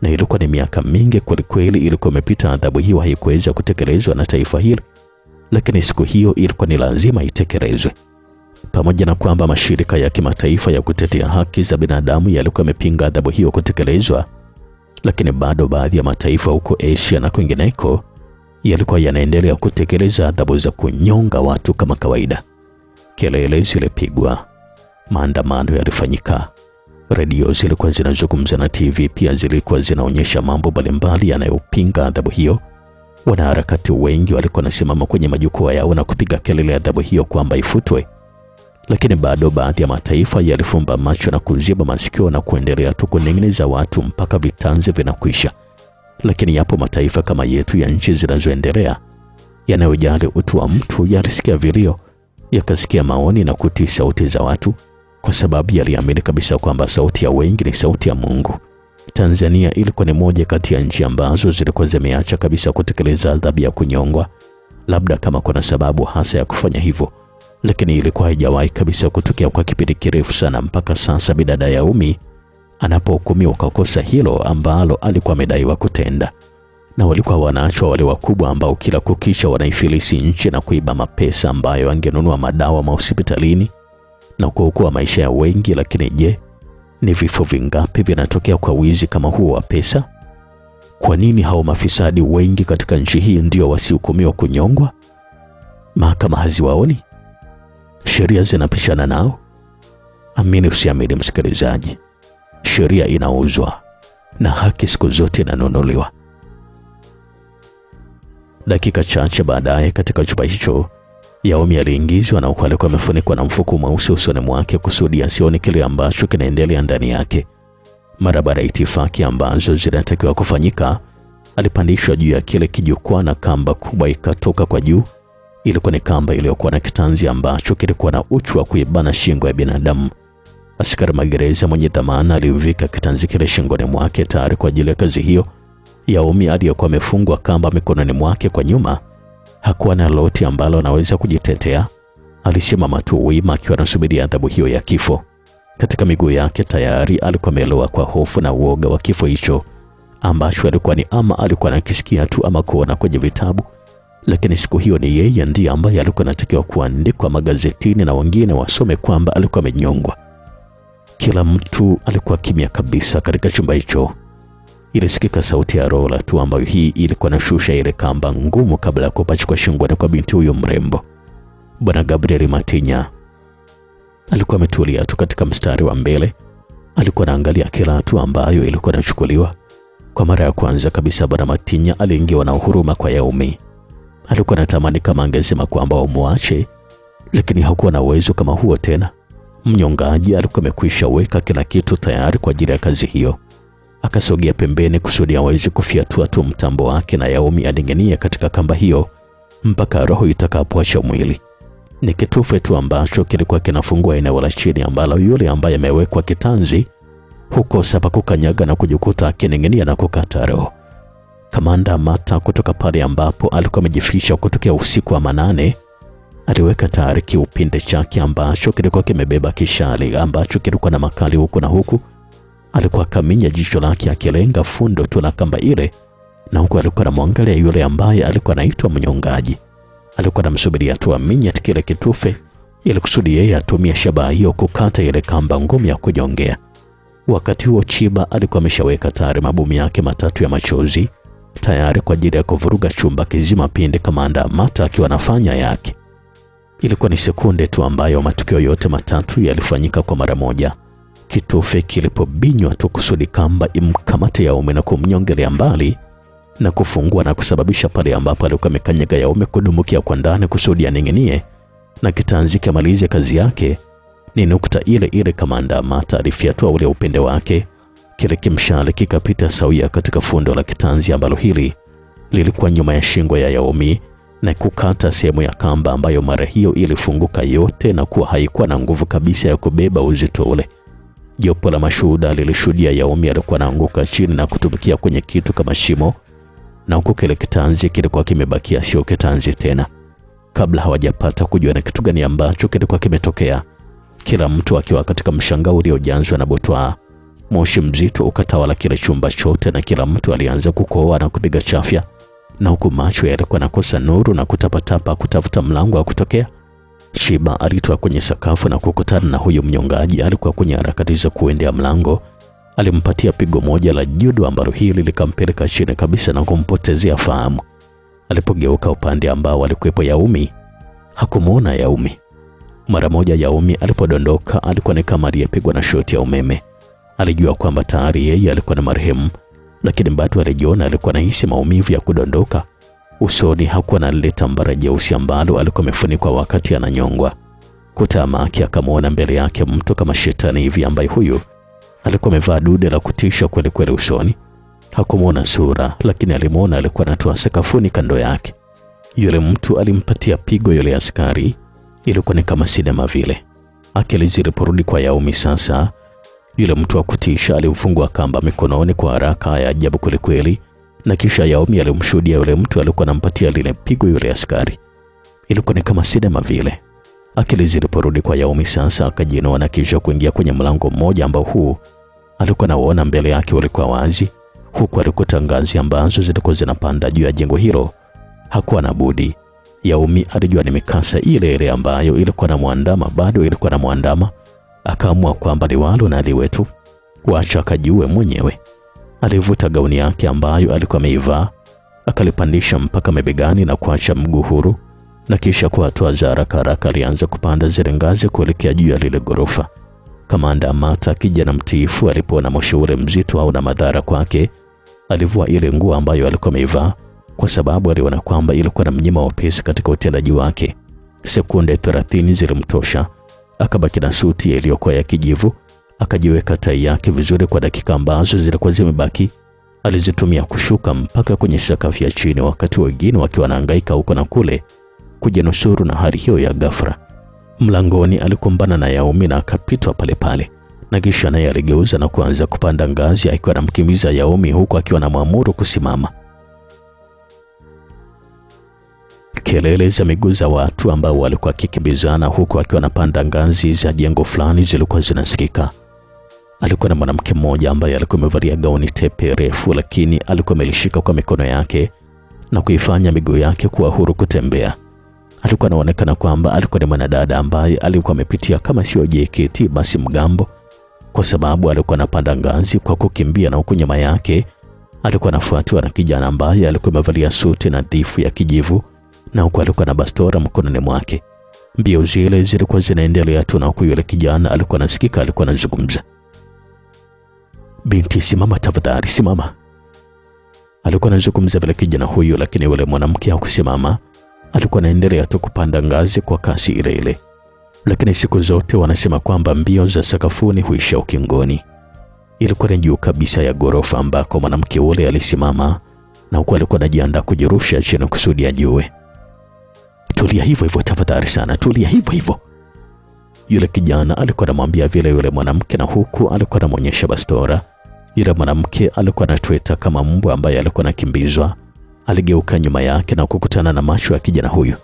na ilikuwa ni miaka mingi kwelikweli ilikuwa imepita, adhabu hiyo haikuweza kutekelezwa na taifa hili, lakini siku hiyo ilikuwa ni lazima itekelezwe. Pamoja na kwamba mashirika ya kimataifa ya kutetea haki za binadamu yalikuwa yamepinga adhabu hiyo kutekelezwa, lakini bado baadhi ya mataifa huko Asia na kwingineko yalikuwa yanaendelea kutekeleza adhabu za kunyonga watu kama kawaida. Kelele zilipigwa, maandamano yalifanyika, redio zilikuwa zinazungumza na TV pia zilikuwa zinaonyesha mambo mbalimbali yanayopinga adhabu hiyo. Wanaharakati wengi walikuwa wanasimama kwenye majukwaa yao na kupiga kelele adhabu hiyo kwamba ifutwe, lakini bado baadhi ya mataifa yalifumba macho na kuziba masikio na kuendelea tu kuning'iniza watu mpaka vitanzi vinakwisha. Lakini yapo mataifa kama yetu ya nchi zinazoendelea yanayojali utu wa mtu yalisikia vilio, yakasikia maoni na kutii sauti za watu, kwa sababu yaliamini kabisa kwamba sauti ya wengi ni sauti ya Mungu. Tanzania ilikuwa ni moja kati ya nchi ambazo zilikuwa zimeacha kabisa kutekeleza adhabu ya kunyongwa, labda kama kuna sababu hasa ya kufanya hivyo, lakini ilikuwa haijawahi kabisa kutokea kwa kipindi kirefu sana, mpaka sasa bidada ya Umi anapohukumiwa kwa kosa hilo ambalo alikuwa amedaiwa kutenda. Na walikuwa wanaachwa wale wakubwa ambao kila kukicha wanaifilisi nchi na kuiba mapesa ambayo angenunua madawa mahospitalini na kuokoa maisha ya wengi. Lakini je, ni vifo vingapi vinatokea kwa wizi kama huo wa pesa? Kwa nini hao mafisadi wengi katika nchi hii ndio wasihukumiwa kunyongwa? Mahakama haziwaoni? Sheria zinapishana nao? Amini usiamini, msikilizaji, sheria inauzwa na haki siku zote inanunuliwa. Dakika chache baadaye, katika chumba hicho Yaomi aliingizwa na huku alikuwa amefunikwa na mfuko mweusi usoni mwake kusudi asione kile ambacho kinaendelea ndani yake. Mara baada ya itifaki ambazo zinatakiwa kufanyika, alipandishwa juu ya kile kijukwaa na kamba kubwa ikatoka kwa juu. Ilikuwa ni kamba iliyokuwa na kitanzi ambacho kilikuwa na uchu wa kuibana shingo ya binadamu. Askari magereza mwenye dhamana alivika kitanzi kile shingoni mwake tayari kwa ajili ya kazi hiyo. Yaomi aliyekuwa amefungwa kamba mikononi mwake kwa nyuma hakuwa na lolote ambalo anaweza kujitetea. Alisimama tu wima akiwa anasubiria adhabu hiyo ya kifo. Katika miguu yake tayari alikuwa ameloa kwa hofu na uoga wa kifo hicho ambacho alikuwa ni ama alikuwa anakisikia tu ama kuona kwenye vitabu, lakini siku hiyo ni yeye ndiye ambaye alikuwa anatakiwa kuandikwa magazetini na wengine wasome kwamba alikuwa amenyongwa. Kila mtu alikuwa kimya kabisa katika chumba hicho. Ilisikika sauti ya rola tu ambayo hii ilikuwa nashusha ile kamba ngumu kabla ya kupachikwa shingoni kwa binti huyo mrembo. Bwana Gabriel Matinya alikuwa ametulia tu katika mstari wa mbele, alikuwa anaangalia kila hatua ambayo ilikuwa inachukuliwa. Kwa mara ya kwanza kabisa, Bwana Matinya aliingiwa na huruma kwa Yaumi. Alikuwa anatamani kama angesema kwamba wamwache, lakini hakuwa na uwezo kama huo tena. Mnyongaji alikuwa amekwisha weka kila kitu tayari kwa ajili ya kazi hiyo. Akasogea pembeni kusudi aweze kufiatua tu mtambo wake na Yaumi aning'inie katika kamba hiyo mpaka roho itakapoacha mwili. Ni kitufe tu ambacho kilikuwa kinafungua eneo la chini ambalo yule ambaye amewekwa kitanzi hukosa pa kukanyaga na kujikuta akining'inia na kukata roho. Kamanda Mata kutoka pale ambapo alikuwa amejificha kutokea usiku wa manane aliweka tayari kiupinde chake ambacho kilikuwa kimebeba kishali ambacho kilikuwa na makali huku na huku. Alikuwa akaminya jicho lake akilenga fundo tu la kamba ile, na huku alikuwa anamwangalia yule ambaye alikuwa anaitwa mnyongaji. Alikuwa anamsubiria tu aminye kile kitufe ili kusudi yeye atumie shabaha hiyo kukata ile kamba ngumu ya kunyongea. Wakati huo Chiba alikuwa ameshaweka tayari mabomu yake matatu ya machozi tayari kwa ajili ya kuvuruga chumba kizima pindi kamanda Mata akiwa anafanya yake. Ilikuwa ni sekunde tu ambayo matukio yote matatu yalifanyika kwa mara moja. Kitufe kilipobinywa tu kusudi kamba imkamate Yaume na kumnyongelea mbali na kufungua na kusababisha pale ambapo alikuwa amekanyaga Yaume kudumukia kwa ndani kusudi aning'inie na kitanzi kamalize kazi yake. Ni nukta ile ile kamanda Mata alifyatua ule upinde wake, kile kimshale kikapita sawia katika fundo la kitanzi ambalo hili lilikuwa nyuma ya shingo ya Yaomi na kukata sehemu ya kamba ambayo mara hiyo ilifunguka yote na kuwa haikuwa na nguvu kabisa ya kubeba uzito ule. Jopo la mashuhuda lilishuhudia Yaomi alikuwa anaanguka chini na kutumbukia kwenye kitu kama shimo, na huku kile kitanzi kilikuwa kimebakia sio kitanzi tena. Kabla hawajapata kujua na kitu gani ambacho kilikuwa kimetokea, kila mtu akiwa katika mshangao uliojazwa na butwaa, Moshi mzito ukatawala kile chumba chote, na kila mtu alianza kukohoa na kupiga chafya, na huku macho yalikuwa nakosa nuru na kutapatapa kutafuta mlango wa kutokea. Shiba alitoa kwenye sakafu na kukutana na huyo mnyongaji. Alikuwa kwenye harakati za kuendea mlango, alimpatia pigo moja la judo ambalo hili likampeleka chini kabisa na kumpotezea fahamu. Alipogeuka upande ambao alikuwepo Yaumi, hakumwona Yaumi. Mara moja Yaumi alipodondoka, alikuwa ni kama aliyepigwa na shoti ya umeme. Alijua kwamba tayari yeye alikuwa na marehemu, lakini bado alijiona alikuwa anahisi maumivu ya kudondoka usoni. Hakuwa na lile tambara jeusi ambalo alikuwa amefunikwa wakati ananyongwa. Kutamaki akamwona mbele yake mtu kama shetani hivi, ambaye huyu alikuwa amevaa dude la kutisha kweli kweli usoni. Hakumwona sura, lakini alimwona alikuwa anatoa sakafuni kando yake. Yule mtu alimpatia pigo yule askari, ilikuwa ni kama sinema vile. Akili ziliporudi kwa Yaumi sasa, yule mtu wa kutisha alimfungua kamba mikononi kwa haraka ya ajabu kwelikweli, na kisha Yaumi alimshuhudia yule mtu alikuwa anampatia lile pigo yule askari. Ilikuwa ni kama sinema vile. Akili ziliporudi kwa Yaumi sasa, akajiinua na kisha kuingia kwenye mlango mmoja ambao huu alikuwa anaona mbele yake ulikuwa wazi, huku alikuta ngazi ambazo zilikuwa zinapanda juu ya jengo hilo. Hakuwa na budi. Yaumi alijua ni mikasa ile ile ambayo ilikuwa na mwandama, bado ilikuwa na mwandama. Akaamua kwamba liwalo na liwe tu, wacha akajiue mwenyewe. Alivuta gauni yake ambayo alikuwa ameivaa akalipandisha mpaka mabegani na kuacha mguu huru, na kisha kwa hatua za haraka haraka alianza kupanda zile ngazi kuelekea juu ya lile ghorofa. Kamanda Amata, kijana mtiifu, alipoona moshi ule mzito au na madhara kwake, alivua ile nguo ambayo alikuwa ameivaa, kwa sababu aliona kwamba ilikuwa na mnyima wepesi katika utendaji wake. Sekunde 30 zilimtosha, akabaki na suti iliyokuwa ya kijivu, akajiweka tai yake vizuri kwa dakika ambazo zilikuwa zimebaki. Alizitumia kushuka mpaka kwenye sakafu ya chini, wakati wengine wakiwa wanahangaika huko na kule kujinusuru na hali hiyo ya ghafla. Mlangoni alikumbana na Yaumi na akapitwa pale pale, na kisha naye aligeuza na kuanza kupanda ngazi akiwa anamkimbiza Yaumi huku akiwa anamwamuru kusimama. Kelele za miguu za watu ambao walikuwa wakikimbizana huku akiwa anapanda ngazi za jengo fulani zilikuwa zinasikika. Alikuwa na mwanamke mmoja ambaye alikuwa amevalia gauni tepe refu, lakini alikuwa amelishika kwa mikono yake na kuifanya miguu yake kuwa huru kutembea. Alikuwa anaonekana kwamba alikuwa ni mwanadada ambaye alikuwa amepitia kama sio JKT basi mgambo, kwa sababu alikuwa anapanda ngazi kwa kukimbia, na huku nyuma yake alikuwa anafuatiwa na kijana ambaye alikuwa amevalia suti nadhifu ya kijivu, na huku alikuwa na bastora mkononi mwake. Mbio zile zilikuwa zinaendelea tu, na huku yule kijana alikuwa anasikika, alikuwa anazungumza, binti, simama tafadhali, simama. Alikuwa anazungumza vile kijana huyu, lakini yule mwanamke hakusimama alikuwa anaendelea tu kupanda ngazi kwa kasi ile ile, lakini siku zote wanasema kwamba mbio za sakafuni huisha ukingoni. Ilikuwa ni juu kabisa ya ghorofa ambako mwanamke ule alisimama, na huku alikuwa anajiandaa kujirusha chini kusudi ajue. Tulia hivyo hivyo tafadhali sana, tulia hivyo hivyo, yule kijana alikuwa anamwambia vile yule mwanamke, na huku alikuwa anamwonyesha bastora. Yule mwanamke alikuwa anatweta kama mbwa ambaye alikuwa anakimbizwa. Aligeuka nyuma yake na kukutana na macho ya kijana huyu.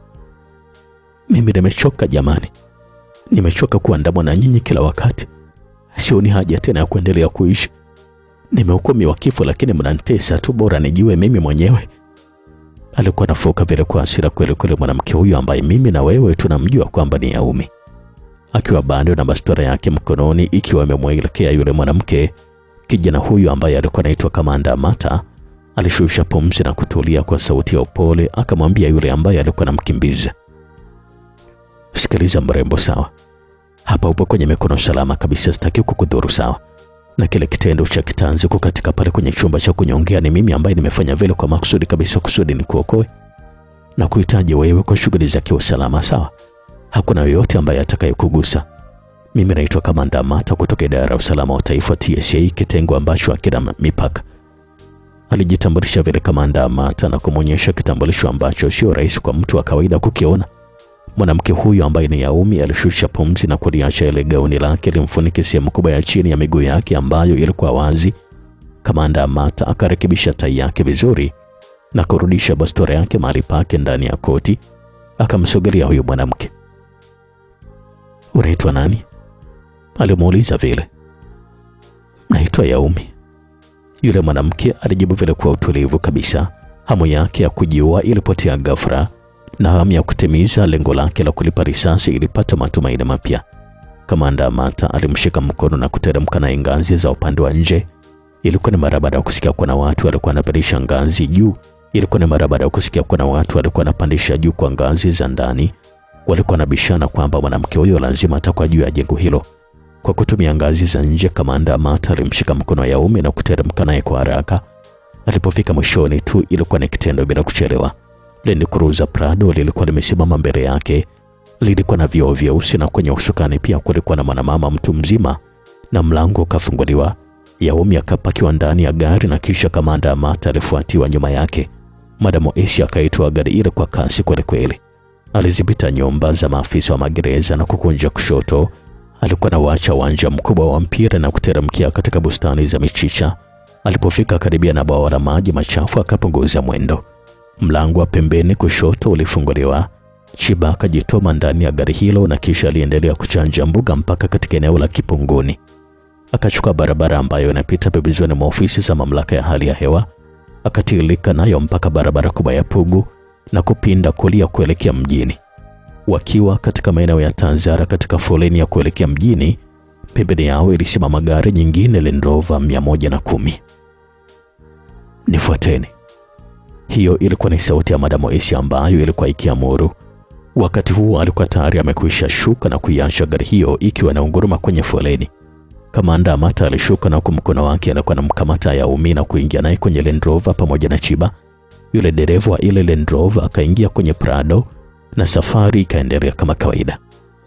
Mimi nimechoka jamani, nimechoka kuandamwa na nyinyi kila wakati. Sioni haja tena ya kuendelea kuishi. Nimehukumiwa kifo, lakini mnanitesa tu, bora nijue mimi mwenyewe. Alikuwa anafoka vile kwa hasira kweli kweli mwanamke huyu ambaye mimi na wewe tunamjua kwamba ni Yaumi, akiwa bado na bastora yake mkononi ikiwa imemwelekea yule mwanamke. Kijana huyu ambaye alikuwa anaitwa Kamanda Amata alishusha pumzi na kutulia kwa sauti ya upole, akamwambia yule ambaye alikuwa anamkimbiza, sikiliza mrembo, sawa, hapa upo kwenye mikono salama kabisa, sitaki kukudhuru, sawa. Na kile kitendo cha kitanzi kukatika pale kwenye chumba cha kunyongea, ni mimi ambaye nimefanya vile kwa makusudi kabisa, kusudi ni kuokoe na kuhitaji wewe kwa shughuli za kiusalama, sawa. Hakuna yoyote ambaye atakayekugusa. Mimi naitwa Kamanda Amata kutoka idara ya usalama wa taifa TSA, kitengo ambacho hakina mipaka. Alijitambulisha vile Kamanda Amata na kumwonyesha kitambulisho ambacho sio rahisi kwa mtu wa kawaida kukiona. Mwanamke huyu ambaye ni Yaumi alishusha pumzi na kuliacha ile gauni lake limfunike sehemu kubwa ya chini ya miguu yake ambayo ilikuwa wazi. Kamanda Amata akarekebisha tai yake vizuri na kurudisha bastora yake mahali pake ndani ya koti. Akamsogelea huyu mwanamke. Unaitwa nani? Alimuuliza vile. Unaitwa Yaumi? Yule mwanamke alijibu vile kwa utulivu kabisa. Hamu yake ya kujiua ilipotea ghafla na hamu ya kutimiza lengo lake la kulipa risasi ilipata matumaini mapya. Kamanda Amata alimshika mkono na kuteremka naye ngazi za upande wa nje. Ilikuwa ni mara baada ya kusikia kuna watu walikuwa wanapandisha ngazi juu. Ilikuwa ni mara baada ya kusikia kuna watu walikuwa wanapandisha juu kwa ngazi za ndani. Walikuwa wanabishana kwamba mwanamke huyo lazima atakuwa juu ya jengo hilo. Kwa kutumia ngazi za nje, Kamanda Amata alimshika mkono wa Yaumi na kuteremka naye kwa haraka. Alipofika mwishoni tu, ilikuwa ni kitendo bila kuchelewa. Land Cruiser Prado lilikuwa limesimama mbele yake. Lilikuwa na vioo vyeusi na kwenye usukani pia kulikuwa na mwanamama mtu mzima, na mlango ukafunguliwa. Yaumi akapakiwa ndani ya gari na kisha Kamanda Amata alifuatiwa nyuma yake. Madam Esi akaitwa gari ile kwa kasi kwelikweli. Alizipita nyumba za maafisa wa magereza na kukunja kushoto. Alikuwa na wacha uwanja mkubwa wa mpira na kuteremkia katika bustani za michicha. Alipofika karibia na bwawa la maji machafu akapunguza mwendo. Mlango wa pembeni kushoto ulifunguliwa. Chiba akajitoma ndani ya gari hilo na kisha aliendelea kuchanja mbuga mpaka katika eneo la Kipunguni. Akachukua barabara ambayo inapita pembezoni mwa ofisi za mamlaka ya hali ya hewa, akatilika nayo mpaka barabara kubwa ya Pugu na kupinda kulia kuelekea mjini. Wakiwa katika maeneo ya Tanzara katika foleni ya kuelekea mjini, pembeni yao ilisimama gari nyingine Land Rover 110. Nifuateni. Hiyo ilikuwa ni sauti ya Madam Esi ambayo ilikuwa ikiamuru. Wakati huo alikuwa tayari amekwisha shuka na kuiacha gari hiyo ikiwa inaunguruma kwenye foleni. Kamanda Amata alishuka na huku mkono wake alikuwa anamkamata Yaumi na kuingia naye kwenye Land Rover pamoja na Chiba. Yule dereva wa ile Land Rover akaingia kwenye Prado na safari ikaendelea kama kawaida.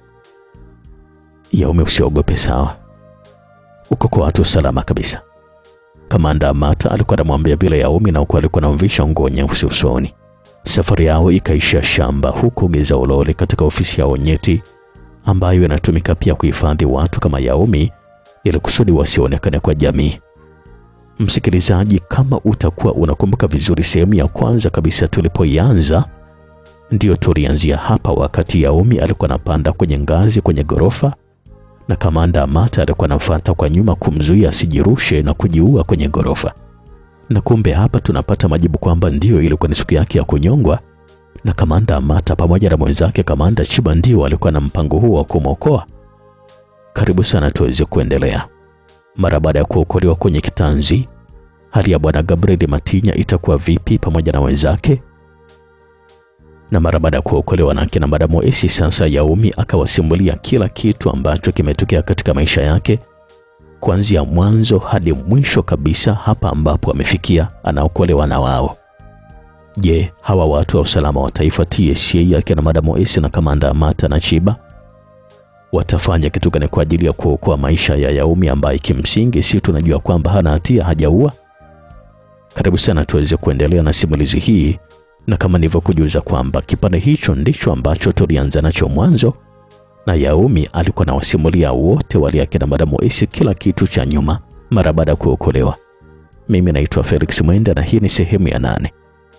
Yaumi, usiogope sawa, uko kwa watu salama kabisa. Kamanda Amata alikuwa anamwambia vile Yaumi na huku alikuwa anamvisha nguo nyeusi usoni. Safari yao ikaishia shamba huko Geza Ulole katika ofisi yao nyeti ambayo inatumika pia kuhifadhi watu kama Yaumi ili kusudi wasionekane kwa jamii. Msikilizaji, kama utakuwa unakumbuka vizuri, sehemu ya kwanza kabisa tulipoianza, ndiyo tulianzia hapa, wakati Yaumi alikuwa anapanda kwenye ngazi kwenye ghorofa na Kamanda Amata alikuwa anafuata kwa nyuma kumzuia asijirushe na kujiua kwenye ghorofa. Na kumbe hapa tunapata majibu kwamba ndiyo ilikuwa ni siku yake ya kunyongwa, na Kamanda Amata pamoja na mwenzake Kamanda Chiba ndio alikuwa na mpango huo wa kumwokoa. Karibu sana tuweze kuendelea. Mara baada ya kuokolewa kwenye kitanzi, hali ya bwana Gabriel Matinya itakuwa vipi pamoja na wenzake? Na mara baada ya kuokolewa na akina Madamu Esi, sasa Yaumi akawasimulia kila kitu ambacho kimetokea katika maisha yake kuanzia mwanzo hadi mwisho kabisa, hapa ambapo amefikia anaokolewa na wao. Je, hawa watu wa usalama wa taifa TSA akina Madamu Esi na Kamanda Amata na Chiba watafanya kitu gani kwa ajili ya kuokoa maisha ya Yaumi ambaye kimsingi si tunajua kwamba hana hatia, hajaua? Karibu sana tuweze kuendelea na simulizi hii, na kama nilivyokujuza kwamba kipande hicho ndicho ambacho tulianza nacho mwanzo, na Yaumi alikuwa na wasimulia wote wale akina Madamu Esi kila kitu cha nyuma mara baada ya kuokolewa. Mimi naitwa Felix Mwenda na hii ni sehemu ya nane.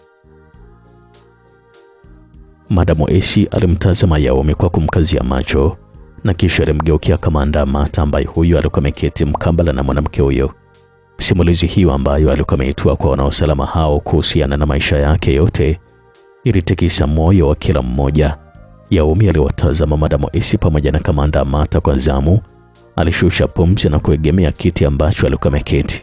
Madamu Esi alimtazama Yaumi kwa kumkazia macho na kisha alimgeukia Kamanda Amata ambaye huyu alikuwa ameketi mkambala na mwanamke huyo. Simulizi hiyo ambayo alikuwa ameitoa kwa wanaosalama hao kuhusiana na maisha yake yote ilitikisa moyo wa kila mmoja. Yaumi aliwatazama Madamu Esi pamoja na Kamanda Amata kwa zamu. Alishusha pumzi na kuegemea kiti ambacho alikuwa ameketi.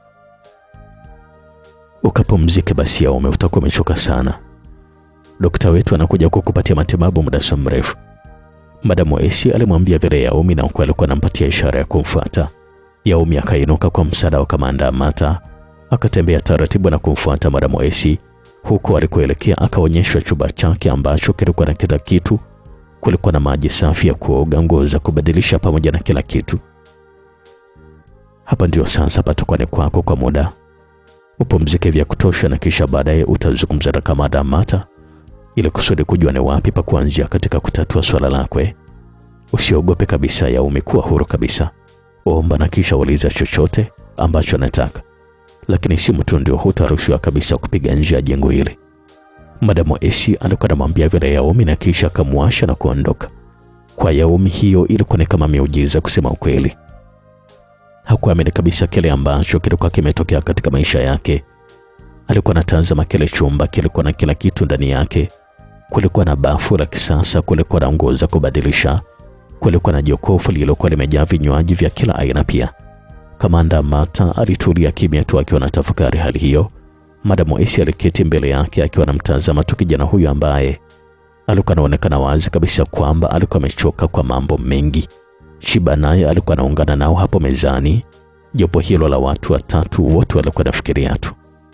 Ukapumzike basi Yaumi, utakuwa umechoka sana. Dokta wetu anakuja kukupatia matibabu muda si mrefu. Madamu Esi alimwambia vile Yaumi na huku alikuwa anampatia ishara ya kumfuata. Yaumi akainuka kwa msaada wa Kamanda Amata, akatembea taratibu na kumfuata Madamu Esi. Huku alikoelekea akaonyeshwa chumba chake ambacho kilikuwa na kila kitu. Kulikuwa na maji safi ya kuoga, nguo za kubadilisha, pamoja na kila kitu. Hapa ndio sasa patakuwa ni kwako kwa muda, upumzike vya kutosha, na kisha baadaye utazungumza na Kamanda Amata ili kusudi kujua ni wapi pa kuanzia katika kutatua swala lako. Usiogope kabisa, Yaumi, kuwa huru kabisa, omba na kisha uliza chochote ambacho anataka, lakini simu tu ndio hutaruhusiwa kabisa kupiga nje ya jengo hili. Madamu Esi alikuwa anamwambia vile Yaumi na kisha akamwasha na kuondoka. Kwa Yaumi hiyo ilikuwa ni kama miujiza kusema ukweli. Hakuamini kabisa kile ambacho kilikuwa kimetokea katika maisha yake. Alikuwa anatazama kile chumba, kilikuwa na kila kitu ndani yake. Kulikuwa na bafu la kisasa, kulikuwa na nguo za kubadilisha, kulikuwa na jokofu lililokuwa limejaa vinywaji vya kila aina pia. Kamanda Mata alitulia kimya tu akiwa na tafakari hali hiyo. Madamu Esi aliketi mbele yake akiwa anamtazama tu kijana huyu ambaye alikuwa anaonekana wazi kabisa kwamba alikuwa amechoka kwa mambo mengi. Shiba naye alikuwa anaungana nao hapo mezani. Jopo hilo la watu watatu wote walikuwa nafikiria tu.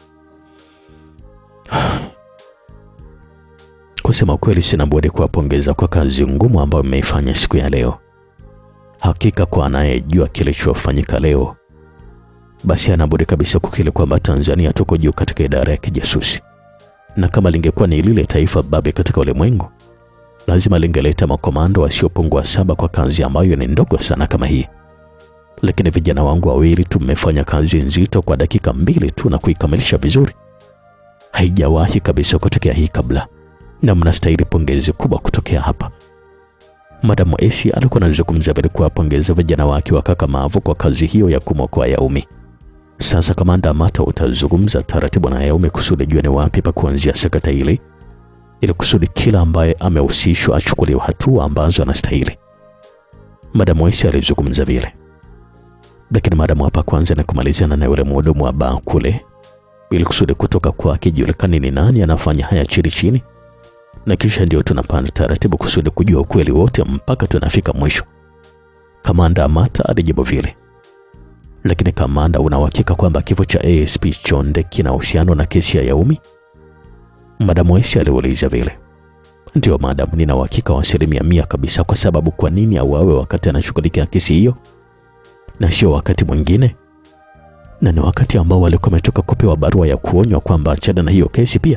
Kusema kweli, sina budi kuwapongeza kwa kazi ngumu ambayo mmeifanya siku ya leo. Hakika kwa anayejua kilichofanyika leo, basi hana budi kabisa kukiri kwamba Tanzania tuko juu katika idara ya kijasusi, na kama lingekuwa ni lile taifa babe katika ulimwengu, lazima lingeleta makomando wasiopungua saba kwa kazi ambayo ni ndogo sana kama hii. Lakini vijana wangu wawili tu mmefanya kazi nzito kwa dakika mbili tu na kuikamilisha vizuri. Haijawahi kabisa kutokea hii kabla, na mnastahili pongezi kubwa kutokea hapa. Madamu Esi alikuwa anazungumza bila kuwapongeza vijana wake wakakamavu kwa kazi hiyo ya kumwokoa Yaumi. Sasa kamanda Mata utazungumza taratibu na Yaumi kusudi jua ni wapi pa kuanzia sakata hili, ili kusudi kila ambaye amehusishwa achukuliwe hatua ambazo anastahili. Madamu Esi alizungumza vile, lakini madamu hapa kwanza na kumalizana na yule mhudumu wa baa kule, ili kusudi kutoka kwake julikani ni nani anafanya haya chini chini na kisha ndio tunapanda taratibu kusudi kujua ukweli wote mpaka tunafika mwisho. Kamanda Amata alijibu vile. Lakini kamanda, una uhakika kwamba kifo cha ASP Chonde kina uhusiano na kesi ya Yaumi? Madamu Esi aliuliza vile. Ndio madamu, nina uhakika wa asilimia mia kabisa. Kwa sababu kwa nini auawe wakati anashughulikia kesi hiyo na sio wakati mwingine? Na ni wakati ambao walikuwa wametoka kupewa barua ya kuonywa kwamba achana na hiyo kesi pia.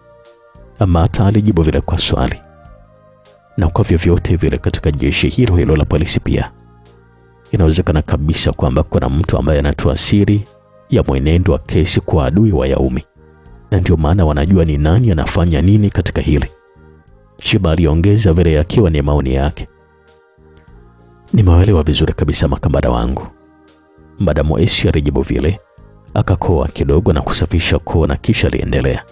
Amata alijibu vile kwa swali. Na kwa vyovyote vile katika jeshi hilo hilo la polisi pia inawezekana kabisa kwamba kuna mtu ambaye anatoa siri ya mwenendo wa kesi kwa adui wa Yaumi, na ndio maana wanajua ni nani anafanya nini katika hili. Shiba aliongeza vile akiwa ni maoni yake. Nimeelewa vizuri kabisa makamanda wangu. Madamu Esi alijibu vile, akakoa kidogo na kusafisha koo na kisha aliendelea.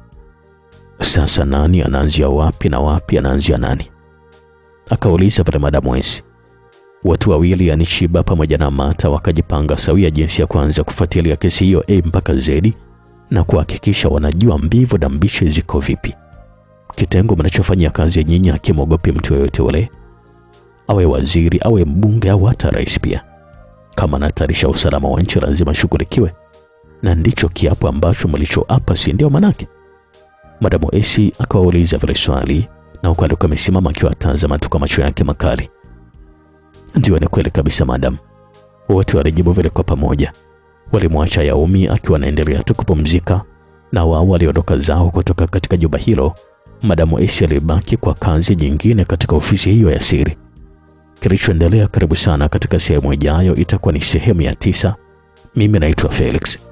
Sasa nani anaanzia wapi na wapi anaanzia nani? Akauliza vile madamu Esi. Watu wawili yani Shiba pamoja na Mata wakajipanga sawia jinsi ya kuanza kufuatilia kesi hiyo A mpaka Z na kuhakikisha wanajua mbivu na mbichi ziko vipi. Kitengo mnachofanyia kazi nyinyi hakimwogopi mtu yoyote ule, awe waziri, awe mbunge au hata rais pia. Kama anahatarisha usalama wa nchi lazima shughulikiwe, na ndicho kiapo ambacho mlichoapa, si ndio? Manake Madamu Esi akawauliza vile swali na huku alikuwa amesimama akiwa atazama tu kwa macho yake makali. Ndio, ni kweli kabisa madam, wote walijibu vile kwa pamoja. Walimwacha Yaumi akiwa anaendelea tu kupumzika, na wao waliondoka zao kutoka katika jumba hilo. Madamu Esi alibaki kwa kazi nyingine katika ofisi hiyo ya siri. Kilichoendelea karibu sana katika sehemu ijayo itakuwa ni sehemu ya tisa. Mimi naitwa Felix.